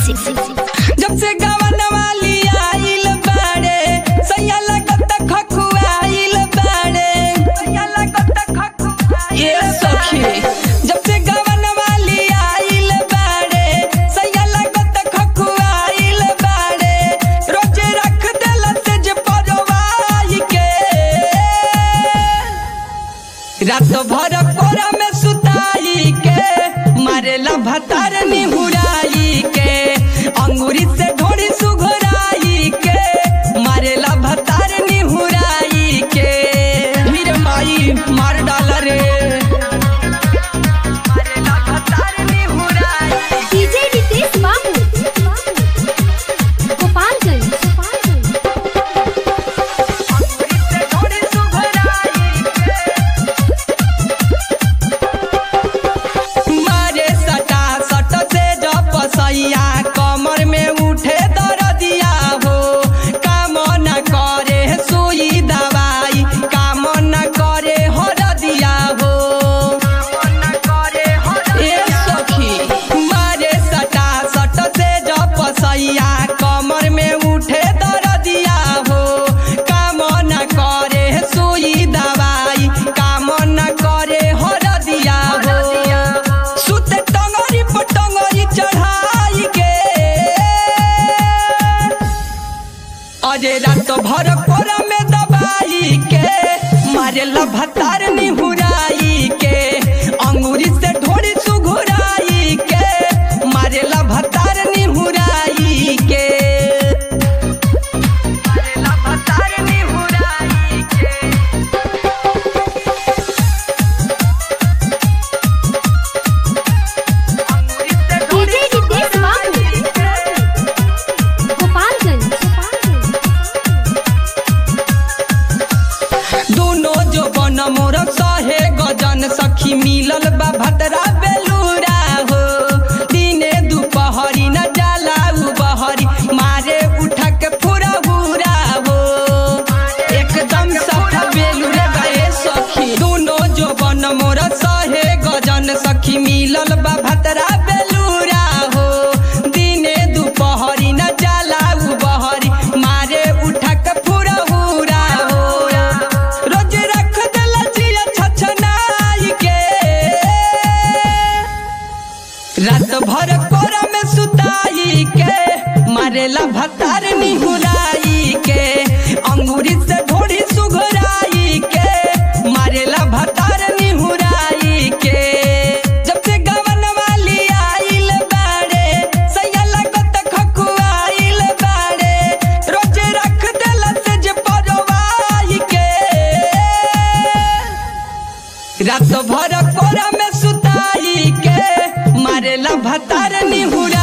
जब से गवन वाली आइल बाड़े सैया लगत खखुआइल बाड़े सैया लगत खखुआइल ये सखी जब से गवन वाली आइल बाड़े सैया लगत खखुआइल बाड़े रोज रख देला से जे परवाई के रात भर कोरा में सुताई के मारेला भतार निहुराई के अंगूरी से ढोड़ी सुघराई के मारेला भतार निहुराई के मीर माई मार डाला रे मारेला भतार निहुराई डीजे रितेश बाबू गोपालगंज अंगूरी से ढोड़ी सुघराई मारे सटा सट से जप सैया कमर में उठे दरदिया हो काम न करे सुई दवाई काम न करे हरदिया हो ए सखी मारे सटा सट से जप सैया कमर में उठे दरदिया हो काम न करे सुई दवाई काम न करे हरदिया हो सुते टंगरी पर टंगरी चढ़ाई के अरे रात भर कोरा में दबाई के मारेला भतार निहुराई के अंगूरी से ढोड़ी सुघुराई के मारेला भतार निहुराई के मारेला भतार निहुराई के डीजे रितेश बाबू गोपालगंज दोनों जो बन मोर सहे गजन सखी मिलल बा भतरा बेलूरा हो दिने दुपहरी न जाला उ बहरी मारे उठा के पूरा हुरा हो एकदम सफा बेलूरे गए सखी दोनों जो बन मोर सहे गजन सखी मिलल बा भतरा बेलूरा हो दिने दुपहरी न जाला उ बहरी मारे उठा के पूरा हुरा हो रोज रख देला जिया छछनाई के रात भर कोरा में सुताई के मारेला भतार निहुराई के अंगूरी से ढोड़ी सुघराई के मारेला भतार निहुराई के जब से गवन वाली आइल बाड़े सैया लगत खखुआइल बाड़े रोज रख देला से जे परवाई के रात भर कोरा में सुताई के मारेला भतार निहुर